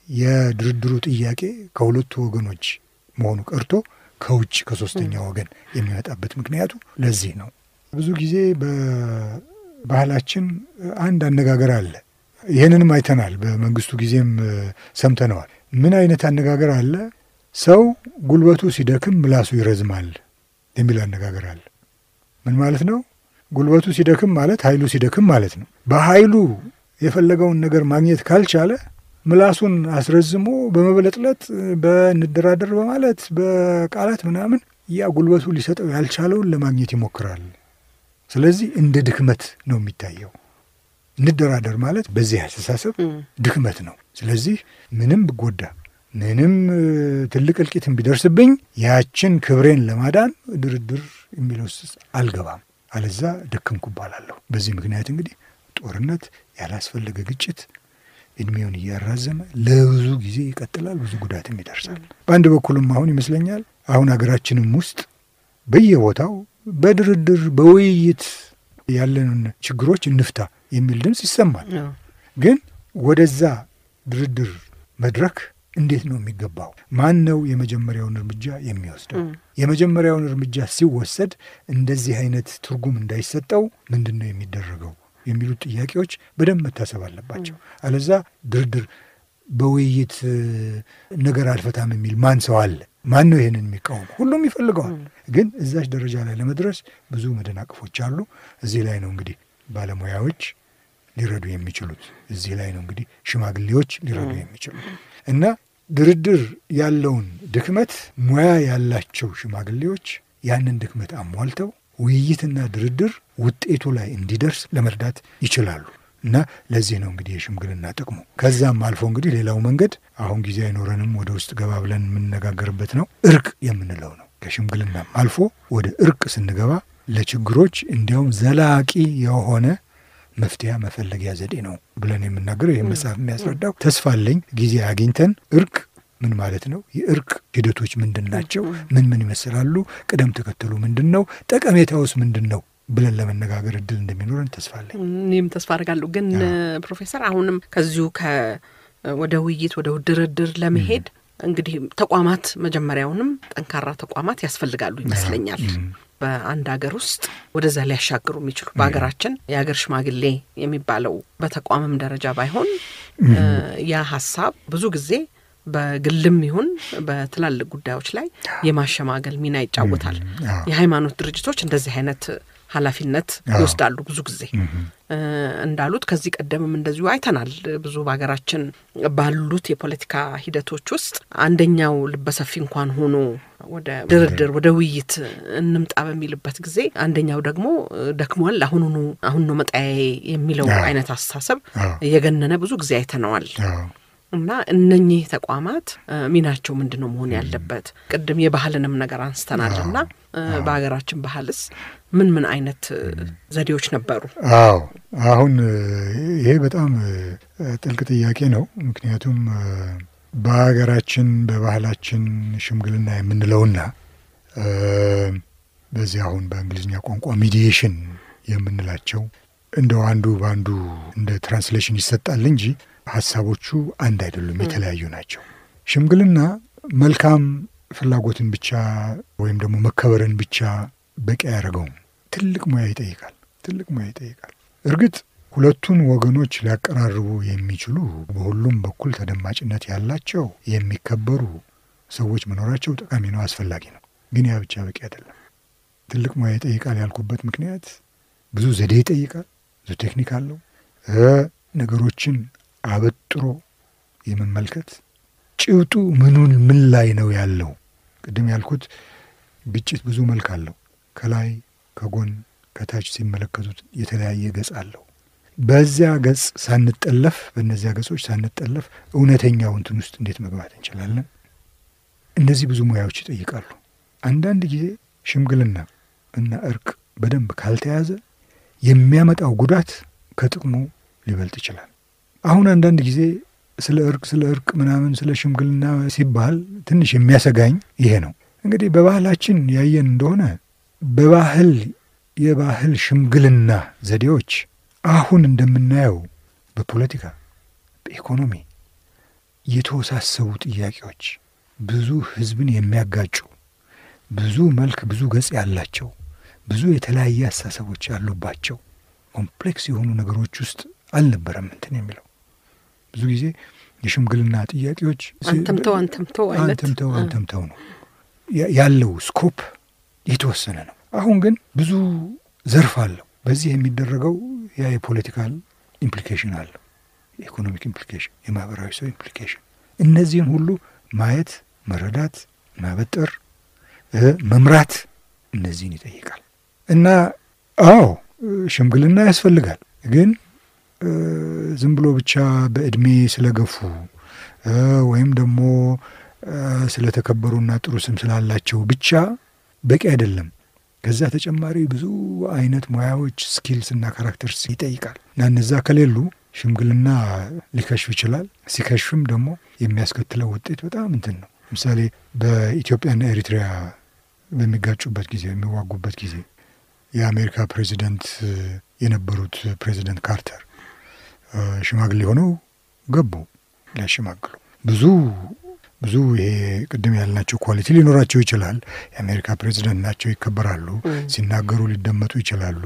የድርድሩ ጥያቄ ከሁለቱ ወገኖች መሆኑ ቀርቶ ከውጭ ከሶስተኛ ወገን የሚመጣበት ምክንያቱ ለዚህ ነው። ብዙ ጊዜ በባህላችን አንድ አነጋገር አለ። ይህንንም አይተናል። በመንግስቱ ጊዜም ሰምተነዋል። ምን አይነት አነጋገር አለ? ሰው ጉልበቱ ሲደክም ምላሱ ይረዝማል የሚል አነጋገር አለ። ምን ማለት ነው? ጉልበቱ ሲደክም ማለት ኃይሉ ሲደክም ማለት ነው። በኃይሉ የፈለገውን ነገር ማግኘት ካልቻለ ምላሱን አስረዝሞ በመበለጥለጥ በንደራደር በማለት በቃላት ምናምን ያ ጉልበቱ ሊሰጠው ያልቻለውን ለማግኘት ይሞክራል። ስለዚህ እንደ ድክመት ነው የሚታየው። እንደራደር ማለት በዚህ አስተሳሰብ ድክመት ነው። ስለዚህ ምንም ብጎዳ ምንም ትልቅ እልቂትን ቢደርስብኝ ያችን ክብሬን ለማዳን ድርድር የሚለው ውስጥ አልገባም፣ አለዛ ደከምኩ እባላለሁ። በዚህ ምክንያት እንግዲህ ጦርነት፣ ያላስፈለገ ግጭት እድሜውን እያራዘመ ለብዙ ጊዜ ይቀጥላል፣ ብዙ ጉዳትም ይደርሳል። በአንድ በኩልም አሁን ይመስለኛል አሁን ሀገራችንም ውስጥ በየቦታው በድርድር በውይይት ያለንን ችግሮች እንፍታ የሚል ድምፅ ይሰማል። ግን ወደዛ ድርድር መድረክ እንዴት ነው የሚገባው? ማን ነው የመጀመሪያውን እርምጃ የሚወስደው? የመጀመሪያውን እርምጃ ሲወሰድ እንደዚህ አይነት ትርጉም እንዳይሰጠው ምንድን ነው የሚደረገው የሚሉት ጥያቄዎች በደንብ መታሰብ አለባቸው። አለዛ ድርድር በውይይት ነገር አልፈታም የሚል ማን ሰው አለ? ማን ነው ይህንን የሚቃወሙ? ሁሉም ይፈልገዋል። ግን እዛች ደረጃ ላይ ለመድረስ ብዙ መደናቅፎች አሉ። እዚህ ላይ ነው እንግዲህ ባለሙያዎች ሊረዱ የሚችሉት። እዚህ ላይ ነው እንግዲህ ሽማግሌዎች ሊረዱ የሚችሉት እና ድርድር ያለውን ድክመት ሙያ ያላቸው ሽማግሌዎች ያንን ድክመት አሟልተው ውይይትና ድርድር ውጤቱ ላይ እንዲደርስ ለመርዳት ይችላሉ። እና ለዚህ ነው እንግዲህ የሽምግልና ጥቅሙ። ከዛም አልፎ እንግዲህ ሌላው መንገድ አሁን ጊዜ አይኖረንም፣ ወደ ውስጥ ገባ ብለን የምንነጋገርበት ነው። እርቅ የምንለው ነው። ከሽምግልናም አልፎ ወደ እርቅ ስንገባ ለችግሮች እንዲያውም ዘላቂ የሆነ መፍትሄ መፈለጊያ ዘዴ ነው ብለን የምናገረው ይህ መጽሐፍ የሚያስረዳው ተስፋ አለኝ ጊዜ አግኝተን እርቅ ምን ማለት ነው? የእርቅ ሂደቶች ምንድን ናቸው? ምን ምን ይመስላሉ? ቅደም ተከተሉ ምንድን ነው? ጠቀሜታውስ ምንድን ነው ብለን ለመነጋገር እድል እንደሚኖረን ተስፋ አለኝ። እኔም ተስፋ አድርጋለሁ። ግን ፕሮፌሰር አሁንም ከዚሁ ወደ ውይይት ወደ ድርድር ለመሄድ እንግዲህ ተቋማት መጀመሪያውንም ጠንካራ ተቋማት ያስፈልጋሉ ይመስለኛል። በአንድ ሀገር ውስጥ ወደዛ ሊያሻግሩ የሚችሉ በሀገራችን የሀገር ሽማግሌ የሚባለው በተቋምም ደረጃ ባይሆን ያ ሀሳብ ብዙ ጊዜ በግልም ይሁን በትላልቅ ጉዳዮች ላይ የማሸማገል ሚና ይጫወታል። የሃይማኖት ድርጅቶች እንደዚህ አይነት ኃላፊነት አዎ። ይወስዳሉ ብዙ ጊዜ እ፣ እንዳሉት ከዚህ ቀደምም እንደዚሁ አይተናል። ብዙ በሀገራችን ባሉት የፖለቲካ ሂደቶች ውስጥ አንደኛው ልበሰፊ እንኳን ሆኖ ወደ ድርድር ወደ ውይይት እንምጣ በሚልበት ጊዜ አንደኛው ደግሞ እ፣ ደክሟል፣ አሁኑኑ አሁን ነው መጣያዬ የሚለው አዎ። አይነት አስተሳሰብ አዎ እየገነነ ብዙ ጊዜ አይተነዋል። አዎ እና እነኚህ ተቋማት እ፣ ሚናቸው ምንድን ነው መሆን ያለበት? ቅድም የባህልንም ነገር አንስተናል እና እ፣ በሀገራችን ባህልስ ምን ምን አይነት እ፣ ዘዴዎች ነበሩ? አዎ አሁን እ፣ ይሄ በጣም እ፣ ጥልቅ ጥያቄ ነው። ምክንያቱም እ፣ በሀገራችን በባህላችን ሽምግልና የምንለውና እ፣ በዚህ አሁን በእንግሊዝኛ ቋንቋ ሚዲዬሽን የምንላቸው እንደው አንዱ በአንዱ እንደ ትራንስሌሽን ይሰጣል እንጂ ሀሳቦቹ አንድ አይደሉም፣ የተለያዩ ናቸው። ሽምግልና መልካም ፍላጎትን ብቻ ወይም ደግሞ መከበርን ብቻ በቂ አያደርገውም። ትልቅ ሙያ ይጠይቃል። ትልቅ ሙያ ይጠይቃል። እርግጥ ሁለቱን ወገኖች ሊያቀራርቡ የሚችሉ በሁሉም በኩል ተደማጭነት ያላቸው የሚከበሩ ሰዎች መኖራቸው ጠቃሚ ነው፣ አስፈላጊ ነው። ግን ያ ብቻ በቂ አይደለም። ትልቅ ሙያ ይጠይቃል ያልኩበት ምክንያት ብዙ ዘዴ ይጠይቃል፣ ብዙ ቴክኒክ አለው። እ ነገሮችን አበጥሮ የመመልከት ጭብጡ ምኑን ምን ላይ ነው ያለው። ቅድም ያልኩት ግጭት ብዙ መልክ አለው። ከላይ ከጎን ከታች ሲመለከቱት የተለያየ ገጽ አለው። በዚያ ገጽ ሳንጠለፍ በእነዚያ ገጾች ሳንጠለፍ እውነተኛው እንትን ውስጥ እንዴት መግባት እንችላለን? እነዚህ ብዙ ሙያዎች ይጠይቃሉ። አንዳንድ ጊዜ ሽምግልና እና እርቅ በደንብ ካልተያዘ የሚያመጣው ጉዳት ከጥቅሙ ሊበልጥ ይችላል። አሁን አንዳንድ ጊዜ ስለ እርቅ ስለ እርቅ ምናምን ስለ ሽምግልና ሲባል ትንሽ የሚያሰጋኝ ይሄ ነው። እንግዲህ በባህላችን ያየን እንደሆነ በባህል የባህል ሽምግልና ዘዴዎች አሁን እንደምናየው በፖለቲካ፣ በኢኮኖሚ የተወሳሰቡ ጥያቄዎች ብዙ ሕዝብን የሚያጋጩ ብዙ መልክ ብዙ ገጽ ያላቸው ብዙ የተለያየ አስተሳሰቦች ያሉባቸው ኮምፕሌክስ የሆኑ ነገሮች ውስጥ አልነበረም እንትን የሚለው ብዙ ጊዜ የሽምግልና ጥያቄዎች አንተምተው አንተምተው አይነት አንተምተው አንተምተው ነው ያ- ያለው ስኮፕ የተወሰነ ነው። አሁን ግን ብዙ ዘርፍ አለው። በዚህ የሚደረገው ያ የፖለቲካል ኢምፕሊኬሽን አለው፣ የኢኮኖሚክ ኢምፕሊኬሽን፣ የማህበራዊ ሰው ኢምፕሊኬሽን። እነዚህን ሁሉ ማየት፣ መረዳት፣ ማበጠር፣ እ መምራት እነዚህን ይጠይቃል እና አዎ ሽምግልና ያስፈልጋል ግን እ ዝም ብሎ ብቻ በእድሜ ስለገፉ እ ወይም ደግሞ እ ስለተከበሩና ጥሩ ስም ስላላቸው ብቻ በቂ አይደለም። ከዛ ተጨማሪ ብዙ አይነት ሙያዎች ስኪልስ እና ካራክተርስ ይጠይቃል እና እነዛ ከሌሉ ሽምግልና ሊከሽፍ ይችላል። ሲከሽፍም ደግሞ የሚያስከትለው ውጤት በጣም እንትን ነው። ለምሳሌ በኢትዮጵያና ኤሪትሪያ በሚጋጩበት ጊዜ በሚዋጉበት ጊዜ የአሜሪካ ፕሬዚደንት የነበሩት ፕሬዚደንት ካርተር ሽማግሌ ሆነው ገቡ ሊያሸማግሉ። ብዙ ብዙ ይሄ ቅድም ያልናቸው ኳሊቲ ሊኖራቸው ይችላል። የአሜሪካ ፕሬዚደንት ናቸው፣ ይከበራሉ፣ ሲናገሩ ሊደመጡ ይችላሉ።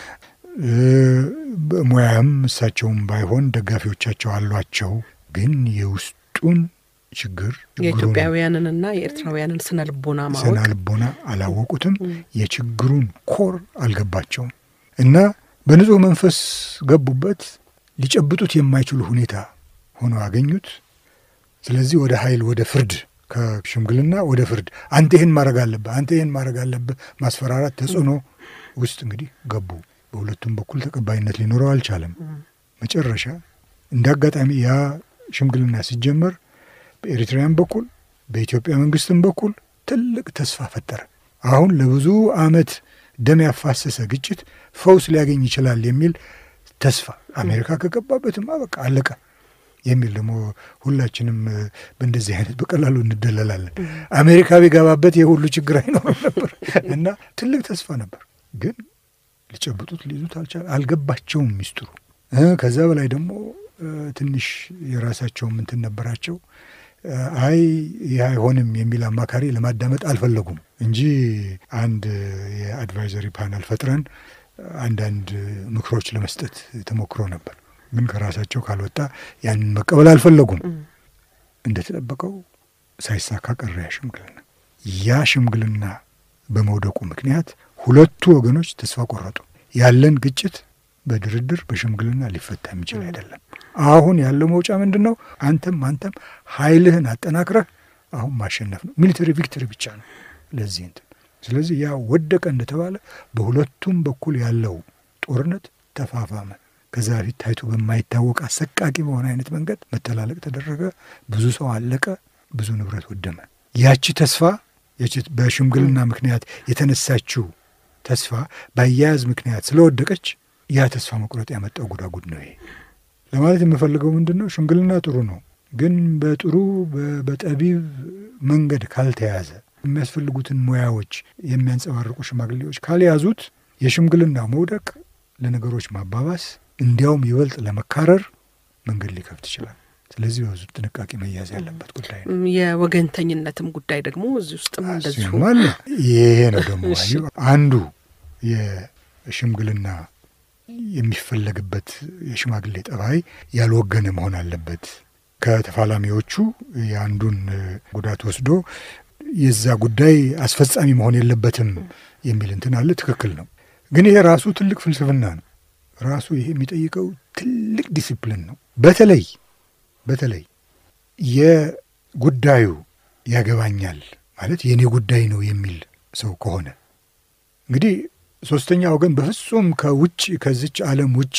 በሙያም እሳቸውም ባይሆን ደጋፊዎቻቸው አሏቸው። ግን የውስጡን ችግር የኢትዮጵያውያንንና የኤርትራውያንን ስነ ልቦና ማወቅ ስነ ልቦና አላወቁትም። የችግሩን ኮር አልገባቸውም እና በንጹሕ መንፈስ ገቡበት። ሊጨብጡት የማይችሉ ሁኔታ ሆኖ አገኙት። ስለዚህ ወደ ኃይል ወደ ፍርድ ከሽምግልና ወደ ፍርድ አንተ ይህን ማድረግ አለብህ፣ አንተ ይህን ማድረግ አለብህ፣ ማስፈራራት፣ ተጽዕኖ ውስጥ እንግዲህ ገቡ። በሁለቱም በኩል ተቀባይነት ሊኖረው አልቻለም። መጨረሻ እንደ አጋጣሚ ያ ሽምግልና ሲጀመር በኤሪትራያን በኩል በኢትዮጵያ መንግስትም በኩል ትልቅ ተስፋ ፈጠረ። አሁን ለብዙ ዓመት ደም ያፋሰሰ ግጭት ፈውስ ሊያገኝ ይችላል የሚል ተስፋ አሜሪካ ከገባበትማ በቃ አለቀ የሚል ደግሞ ሁላችንም በእንደዚህ አይነት በቀላሉ እንደለላለን። አሜሪካ ቢገባበት የሁሉ ችግር አይኖርም ነበር እና ትልቅ ተስፋ ነበር። ግን ሊጨብጡት ሊይዙት አልቻለ፣ አልገባቸውም ሚስጥሩ። ከዛ በላይ ደግሞ ትንሽ የራሳቸውም እንትን ነበራቸው። አይ ይህ አይሆንም የሚል አማካሪ ለማዳመጥ አልፈለጉም እንጂ አንድ የአድቫይዘሪ ፓናል ፈጥረን አንዳንድ ምክሮች ለመስጠት ተሞክሮ ነበር። ግን ከራሳቸው ካልወጣ ያንን መቀበል አልፈለጉም። እንደተጠበቀው ሳይሳካ ቀረ ያ ሽምግልና። ያ ሽምግልና በመውደቁ ምክንያት ሁለቱ ወገኖች ተስፋ ቆረጡ። ያለን ግጭት በድርድር በሽምግልና ሊፈታ የሚችል አይደለም። አሁን ያለው መውጫ ምንድን ነው? አንተም አንተም ኃይልህን አጠናክረህ አሁን ማሸነፍ ነው። ሚሊተሪ ቪክተሪ ብቻ ነው ለዚህ እንትን። ስለዚህ ያ ወደቀ እንደተባለ በሁለቱም በኩል ያለው ጦርነት ተፋፋመ። ከዛ በፊት ታይቶ በማይታወቅ አሰቃቂ በሆነ አይነት መንገድ መተላለቅ ተደረገ። ብዙ ሰው አለቀ፣ ብዙ ንብረት ወደመ። ያቺ ተስፋ ያቺ በሽምግልና ምክንያት የተነሳችው ተስፋ በአያያዝ ምክንያት ስለወደቀች ያ ተስፋ መቁረጥ ያመጣው ጉዳጉድ ነው። ይሄ ለማለት የምፈልገው ምንድን ነው? ሽምግልና ጥሩ ነው፣ ግን በጥሩ በጠቢብ መንገድ ካልተያዘ የሚያስፈልጉትን ሙያዎች የሚያንጸባርቁ ሽማግሌዎች ካልያዙት የሽምግልና መውደቅ ለነገሮች ማባባስ እንዲያውም ይበልጥ ለመካረር መንገድ ሊከፍት ይችላል። ስለዚህ በብዙ ጥንቃቄ መያዝ ያለበት ጉዳይ ነው። የወገንተኝነትም ጉዳይ ደግሞ እዚህ ውስጥም እንደዚሁ አለ። ይሄ ነው ደግሞ አየሁ አንዱ የሽምግልና የሚፈለግበት የሽማግሌ ጠባይ ያልወገነ መሆን አለበት። ከተፋላሚዎቹ የአንዱን ጉዳት ወስዶ የዛ ጉዳይ አስፈጻሚ መሆን የለበትም የሚል እንትን አለ። ትክክል ነው። ግን ይሄ ራሱ ትልቅ ፍልስፍና ነው። ራሱ ይሄ የሚጠይቀው ትልቅ ዲሲፕሊን ነው። በተለይ በተለይ የጉዳዩ ያገባኛል ማለት የእኔ ጉዳይ ነው የሚል ሰው ከሆነ እንግዲህ ሶስተኛ ወገን በፍጹም ከውጭ ከዚች ዓለም ውጭ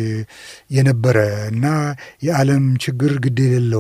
የነበረ እና የዓለም ችግር ግድ የሌለው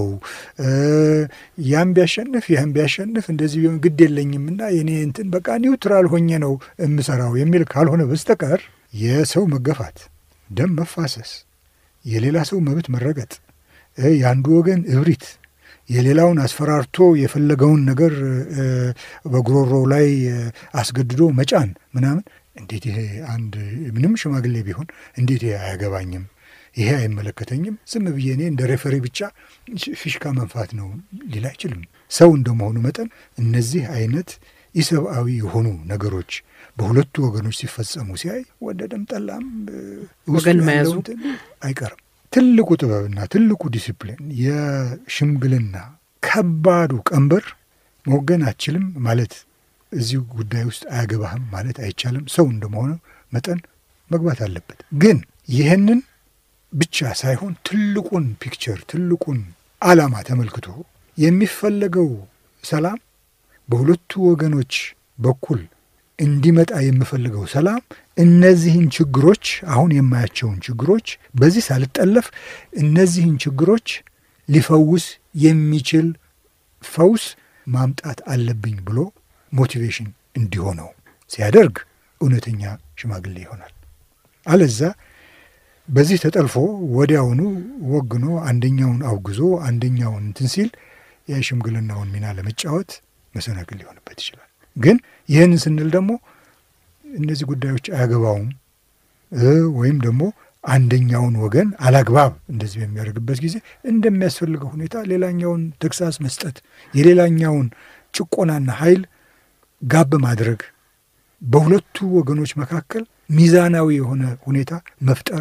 ያም ቢያሸንፍ ያም ቢያሸንፍ እንደዚህ ቢሆን ግድ የለኝም እና የኔ እንትን በቃ ኒውትራል ሆኜ ነው የምሰራው የሚል ካልሆነ በስተቀር የሰው መገፋት፣ ደም መፋሰስ፣ የሌላ ሰው መብት መረገጥ፣ የአንዱ ወገን እብሪት የሌላውን አስፈራርቶ የፈለገውን ነገር በጉሮሮው ላይ አስገድዶ መጫን ምናምን እንዴት ይሄ አንድ ምንም ሽማግሌ ቢሆን እንዴት ይሄ አያገባኝም፣ ይሄ አይመለከተኝም፣ ዝም ብዬ እኔ እንደ ሬፈሪ ብቻ ፊሽካ መንፋት ነው ሊል አይችልም። ሰው እንደመሆኑ መጠን እነዚህ አይነት ኢሰብአዊ የሆኑ ነገሮች በሁለቱ ወገኖች ሲፈጸሙ ሲያይ ወደደም ጠላም ወገን መያዙ አይቀርም። ትልቁ ጥበብና ትልቁ ዲሲፕሊን የሽምግልና ከባዱ ቀንበር መወገን አችልም ማለት እዚህ ጉዳይ ውስጥ አያገባህም ማለት አይቻልም። ሰው እንደመሆኑ መጠን መግባት አለበት። ግን ይህንን ብቻ ሳይሆን ትልቁን ፒክቸር ትልቁን ዓላማ ተመልክቶ የሚፈለገው ሰላም በሁለቱ ወገኖች በኩል እንዲመጣ የምፈልገው ሰላም እነዚህን ችግሮች አሁን የማያቸውን ችግሮች በዚህ ሳልጠለፍ እነዚህን ችግሮች ሊፈውስ የሚችል ፈውስ ማምጣት አለብኝ ብሎ ሞቲቬሽን እንዲሆነው ሲያደርግ እውነተኛ ሽማግሌ ይሆናል። አለዛ በዚህ ተጠልፎ ወዲያውኑ ወግኖ አንደኛውን አውግዞ አንደኛውን እንትን ሲል የሽምግልናውን ሚና ለመጫወት መሰናክል ሊሆንበት ይችላል። ግን ይህንን ስንል ደግሞ እነዚህ ጉዳዮች አያገባውም ወይም ደግሞ አንደኛውን ወገን አላግባብ እንደዚህ በሚያደርግበት ጊዜ እንደሚያስፈልገው ሁኔታ ሌላኛውን ተግሳስ መስጠት፣ የሌላኛውን ጭቆናና ኃይል ጋብ ማድረግ፣ በሁለቱ ወገኖች መካከል ሚዛናዊ የሆነ ሁኔታ መፍጠር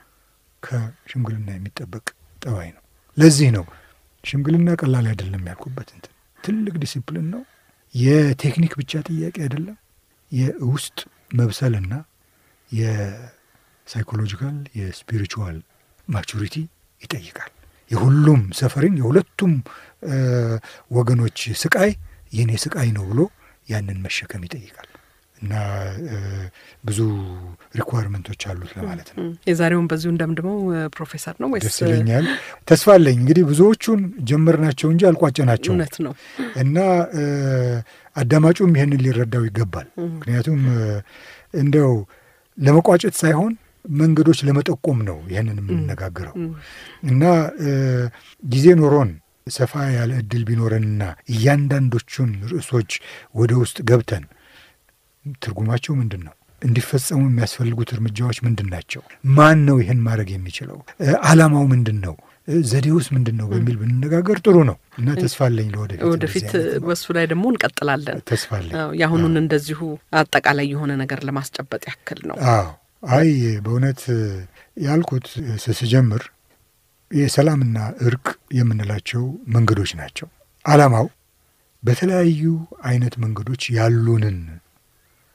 ከሽምግልና የሚጠበቅ ጠባይ ነው። ለዚህ ነው ሽምግልና ቀላል አይደለም ያልኩበት እንትን ትልቅ ዲሲፕሊን ነው። የቴክኒክ ብቻ ጥያቄ አይደለም። የውስጥ መብሰልና የሳይኮሎጂካል የስፒሪቹዋል ማቹሪቲ ይጠይቃል። የሁሉም ሰፈሪን የሁለቱም ወገኖች ስቃይ የኔ ስቃይ ነው ብሎ ያንን መሸከም ይጠይቃል እና ብዙ ሪኳርመንቶች አሉት ለማለት ነው። የዛሬውን በዚሁ እንደምድመው ፕሮፌሰር ነው ወይስ ደስ ይለኛል። ተስፋ አለኝ እንግዲህ ብዙዎቹን ጀመርናቸው እንጂ አልቋጨናቸው እውነት ነው እና አዳማጩም ይህንን ሊረዳው ይገባል። ምክንያቱም እንደው ለመቋጨት ሳይሆን መንገዶች ለመጠቆም ነው ይህንን የምንነጋገረው እና ጊዜ ኖሮን ሰፋ ያለ እድል ቢኖረንና እያንዳንዶቹን ርዕሶች ወደ ውስጥ ገብተን ትርጉማቸው ምንድን ነው? እንዲፈጸሙ የሚያስፈልጉት እርምጃዎች ምንድን ናቸው? ማን ነው ይህን ማድረግ የሚችለው? ዓላማው ምንድን ነው? ዘዴውስ ምንድን ነው? በሚል ብንነጋገር ጥሩ ነው እና ተስፋ አለኝ ለወደፊት ወደፊት በሱ ላይ ደግሞ እንቀጥላለን። ተስፋ አለኝ። የአሁኑን እንደዚሁ አጠቃላይ የሆነ ነገር ለማስጨበጥ ያክል ነው። አዎ አይ በእውነት ያልኩት ስጀምር የሰላምና እርቅ የምንላቸው መንገዶች ናቸው። ዓላማው በተለያዩ አይነት መንገዶች ያሉንን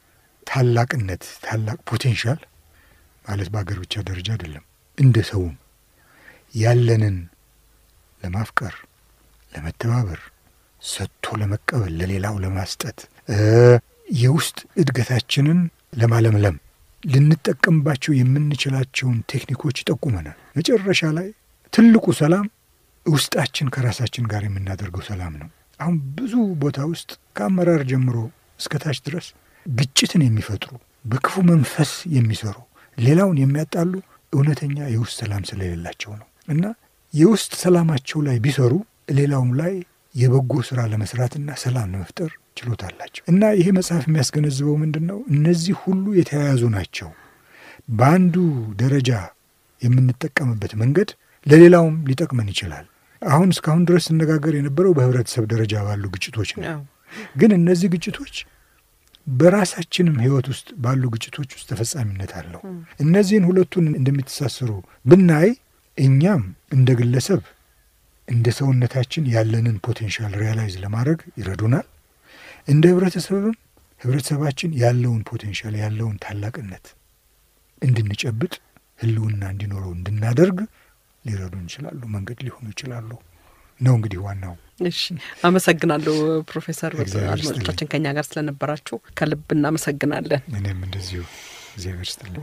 ታላቅነት ታላቅ ፖቴንሻል ማለት በአገር ብቻ ደረጃ አይደለም፣ እንደ ሰውም ያለንን ለማፍቀር፣ ለመተባበር፣ ሰጥቶ ለመቀበል፣ ለሌላው ለማስጠት የውስጥ እድገታችንን ለማለምለም ልንጠቀምባቸው የምንችላቸውን ቴክኒኮች ይጠቁመናል። መጨረሻ ላይ ትልቁ ሰላም ውስጣችን ከራሳችን ጋር የምናደርገው ሰላም ነው። አሁን ብዙ ቦታ ውስጥ ከአመራር ጀምሮ እስከ ታች ድረስ ግጭትን የሚፈጥሩ በክፉ መንፈስ የሚሰሩ ሌላውን የሚያጣሉ እውነተኛ የውስጥ ሰላም ስለሌላቸው ነው እና የውስጥ ሰላማቸው ላይ ቢሰሩ ሌላውም ላይ የበጎ ስራ ለመስራትና ሰላም ለመፍጠር ችሎታ አላቸው እና ይሄ መጽሐፍ የሚያስገነዝበው ምንድን ነው? እነዚህ ሁሉ የተያያዙ ናቸው። በአንዱ ደረጃ የምንጠቀምበት መንገድ ለሌላውም ሊጠቅመን ይችላል። አሁን እስካሁን ድረስ ስነጋገር የነበረው በህብረተሰብ ደረጃ ባሉ ግጭቶች ነው። ግን እነዚህ ግጭቶች በራሳችንም ህይወት ውስጥ ባሉ ግጭቶች ውስጥ ተፈጻሚነት አለው። እነዚህን ሁለቱን እንደሚተሳሰሩ ብናይ እኛም እንደ ግለሰብ እንደ ሰውነታችን ያለንን ፖቴንሻል ሪያላይዝ ለማድረግ ይረዱናል። እንደ ህብረተሰብም ህብረተሰባችን ያለውን ፖቴንሻል ያለውን ታላቅነት እንድንጨብጥ ህልውና እንዲኖረው እንድናደርግ ሊረዱን ይችላሉ፣ መንገድ ሊሆኑ ይችላሉ ነው እንግዲህ ዋናው። እሺ፣ አመሰግናለሁ ፕሮፌሰር። እግዚአብሔር ይስጥልኝ። አድማጮቻችን ከኛ ጋር ስለነበራችሁ ከልብ እናመሰግናለን። እኔም እንደዚሁ እግዚአብሔር ይስጥልኝ።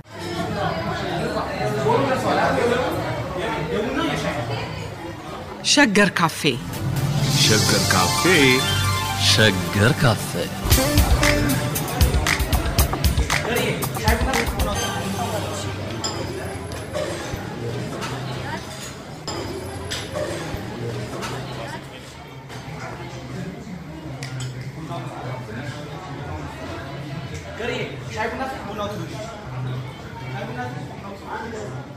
ሸገር ካፌ ሸገር ካፌ ሸገር ካፌ ሻይ ቡና ቡናው ትንሽ ሻይ ቡና ቡናው